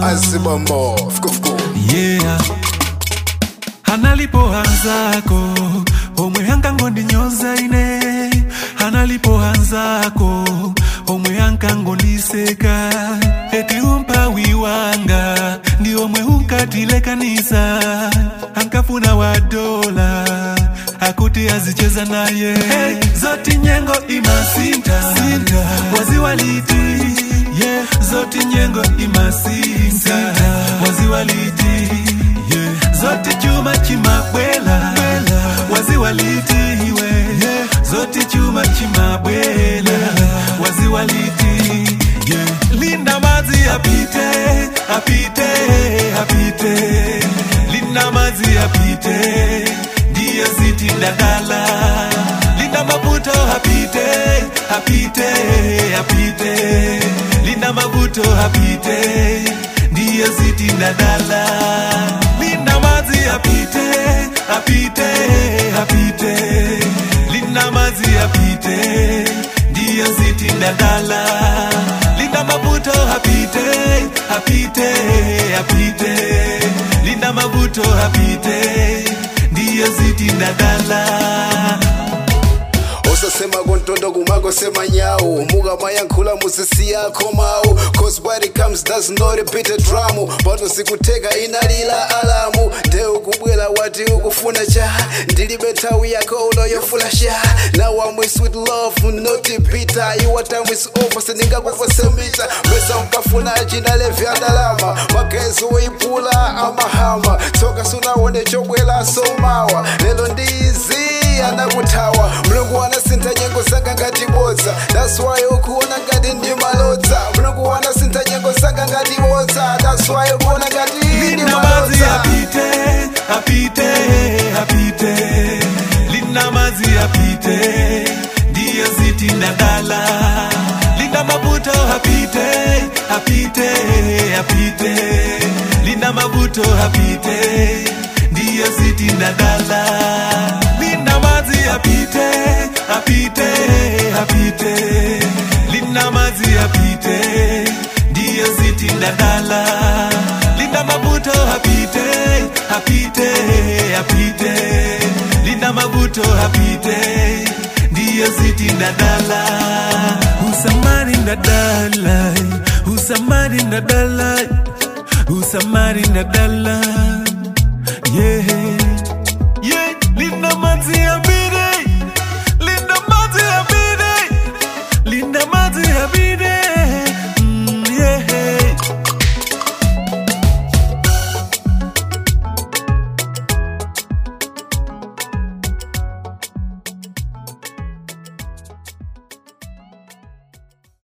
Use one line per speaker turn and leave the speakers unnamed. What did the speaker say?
azibamo fukufuku
yeah analipoanzako omwe ankangondinyoza ine analipoanzako omwe ankangondiseka eti umpawi wanga ndi omwe unkatilekanisa ankafuna wa dola akuti azicheza naye hey, zoti nyengo imasinta waziwaliti yeah. zoti nyengo imasinta waziwaliti yeah. zoti chuma chimabwela waziwalitiwe yeah. zoti chuma chimabwela waziwaliti yeah. linda mazi apite apite apite linda mazi apite ndiyo ziti ndadala linda mabuto apite apite apite linda mabuto apite ndiyo ziti ndadala linda mazi apite apite apite linda mazi apite ndiyo ziti ndadala linda mabuto apite apite apite linda mabuto apite ndiyo ziti ndadala
osasema kontondo kumakosema nyawu mukamayankhula musisi yako mawu cause when it comes does not repeat a drum pato sikuteka inalila alamu nde ukubwera wati ukufuna cha ndilibe nthawi yako unoyofula sha now I'm with sweet love not bitter your time is over sindingakufosemita mesa mkafuna chinalevya ndalama magezi woipula amahama tsoka sunaone chobwela somawa lelo ndizi anakuthawa mulungu anasintha nyengo zanga ngati bodza that's why ukuona ngati ndi malodza mulungu anasintha nyengo zanga ngati bodza that's why ukuona ngati ndi
Linda mazi
malodza
apite, apite, apite. Linda mazi apite, ndiyo ziti ndadala. Linda mabuto apite, apite, apite. Linda mabuto apite, ndiyo ziti ndadala. Linda mazi apite, apite, apite. Linda mazi apite, ndiyo ziti ndadala linda mabuto apite apite apite linda mabuto apite ndiyo ziti ndadala usamari ndadala usamari ndadala usamari ndadala yeah